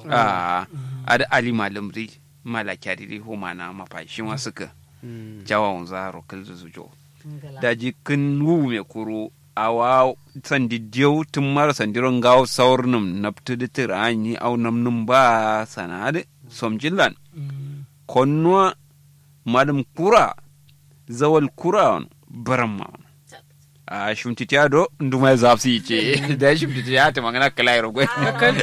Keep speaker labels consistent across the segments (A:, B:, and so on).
A: a ada ali malamri malakyari humana mafa shi ma suka jawa zaro kalzu zujo daji kin wu me kuru awa sandi diyo tun mara sandiron gawo saurnum naftu da tirani au namnum ba sanade somjillan konnuwa madam kura zawal kura on baramma on a shumtiti ado nduma zafsi ce da shumtiti ya ta magana kala yaro gwe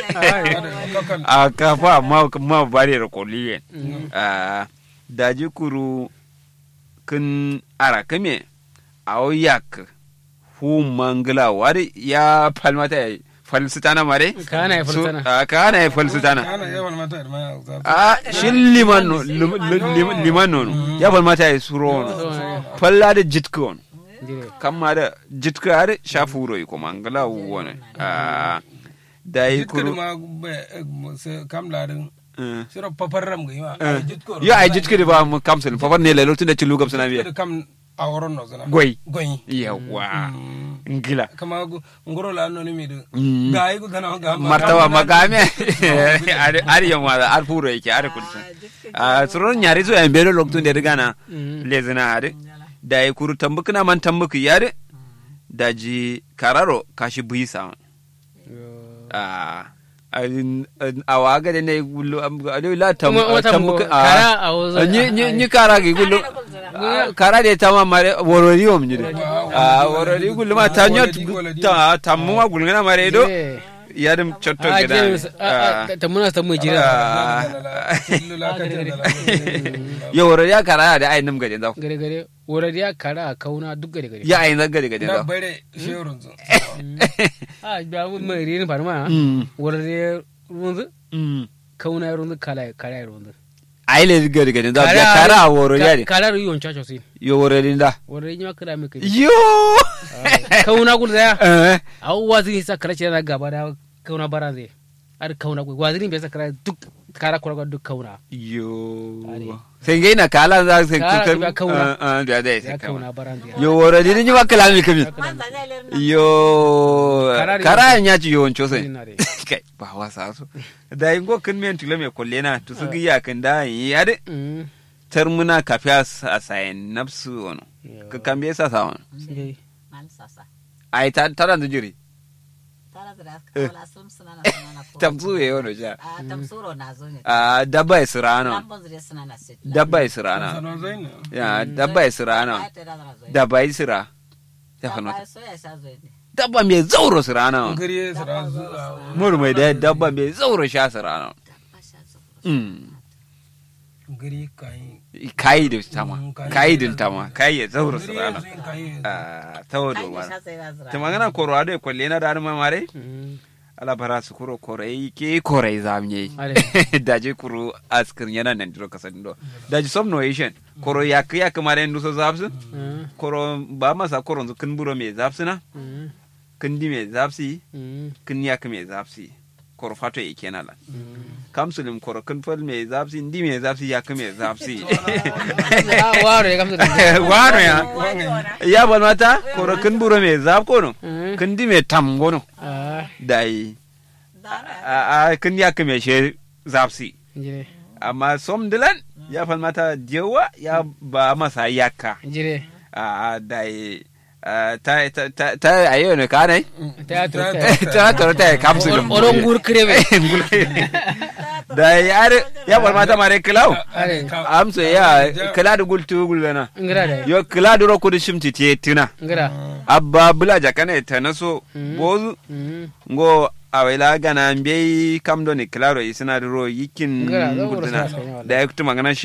A: a kafa ma ma bare ro koliye a daji kuru kin ara kame aw yak hu mangla wari ya palmata ya falsitana mare
B: Kana ya falsitana.
A: Su- a, kana ya falsitana
C: ana yawan mata da ma za
A: a shin liman no lim- lim- liman no ya falmata ya suro no falla da jitka on
B: jire
A: kamma da jitka har shafuro yi kuma ngala wona a da yi
C: jitkir
A: kuru
C: ma be se kam larin
A: eh.
C: siro paparram ga yima
A: Eh.
C: jitkor
A: yo ay jitka ba mu kamsul fa ne lelo tunda ci lugam sana biya
C: kam a woron no zana
A: goy
C: goyi
A: yawa ngila
C: kama gu- ngoro la no ni mi de
A: Mm.
C: ga yi gu dana ga
A: martaba magame ari ari yo ma ar furo yake ar kulta a suron nyari zo en belo loktun de gana lezina are da yi kuru tambukuna man tambuku yare daji kararo kashi buisa a a waga de ne gullu alo la tam
B: Kuma wata
A: tambuku
B: mu- kara a wazo-
A: ni ni ni kara gi gullu Ah, kara de tama mare worori om ni de a worori gullu ma tanyot ta tammu ma gullu na mare do
B: Jire.
A: yadim chotto
B: a
A: gida
B: james a a ta muna ta mu jira
A: Ah. yo worori ya kara da ai nim gade da
B: gare gare wura ya kara a kauna duk gare gare
A: ya ai na gade gade
C: na
A: da
C: bare sherun zo
B: a ba mu mai rin farma
A: Mm.
B: wura ya runzu
A: Mm.
B: kauna ya runzu kala kala ya runzu
A: ai le gade gade da ya kara worori ya de
B: kala ru yon chacho sin
A: yo worori da
B: wura ya kala mai kai
A: yo
B: kauna gul da
A: eh
B: a wazi sa kala ce na gaba da kauna bara zai ar kauna gul wazi bai sa kala duk kara kura duk kauna
A: yo
B: Are.
A: sai ngai na kala za sai
B: Kala
A: kuka
B: da kauna.
A: ah da da
B: ya
A: sai
B: kauna
A: kauna
B: bara zai
A: yo worori ni ma kala mi kami yo
B: Kara da
A: kara nya ci yo oncho sai
B: Ina dai.
A: kai ba wasa so da yin go kin men tule me kolle na to su giya kan da yi ya de
B: Mm.
A: termuna kafiya a sayan nafsu ono
B: Yo.
A: ka kambe sa sa ono
B: Sai.
A: ai ta ta da jiri tamsu ye ono ja
D: tamsuro nazo ne
A: a dabba israno
D: tambon zure suna na sit
A: dabba israno
C: sanon zai ne
A: ya dabba israno dabba isra ya kano
D: dabba so ya sha zo ne
A: dabba mai zauro sirano
C: ngari sara zu
A: murmai da dabba mai zauro sha sirano
D: ba sha zo
C: ngari kai
A: kai da tama
C: Mm, kai
A: kai
C: da
A: din tama kai ya zauro
C: ngari
A: sirano
C: kai
A: a tawo do
D: ai
A: ma
D: sha sai na zura
A: ta magana koro ade kwalle na da ma mare
B: Mm.
A: ala bara su kuro korai ke korai zamye
B: Are.
A: daje kuro askir yana nan diro kasan do daje somno asian koro yak yak mare ndu so zapsu
B: Mm.
A: koro ba masa koro zu kin buro me zapsu na
B: Mm.
A: kin di me zapsi
B: Mm.
A: kin yak me zapsi koro fato e kenan la
B: Mm.
A: kamsulim koro kin fal me zapsi ndi me zapsi yak me zapsi
B: Ah, waro ya gamsu da
A: wano ya ya bal mata koro kin buro me zap kono
B: Mm.
A: kin di me tam gono
B: Ah,
A: dai a a kin yak me she zapsi
B: jire
A: amma som dilan ya fal mata jewa ya ba masa yakka
B: jire
A: a dai ta ta ta ta ayo ne kanai
B: teatro
A: ta ta ta kapsul
B: oron gur krebe
A: da yar ya bar mata mare kilau
B: are
A: amso ya kila da gultu gulana
B: ngira da
A: yo kila da roku da shimti te tina
B: ngira
A: abba bula jakane ta naso bozu
B: Mm.
A: ngo awela gana mbe kam do ni kilaro isina ro yikin
B: Ngara, zo wuro
A: gultuna
B: sa sa yawa.
A: da ya kutu magana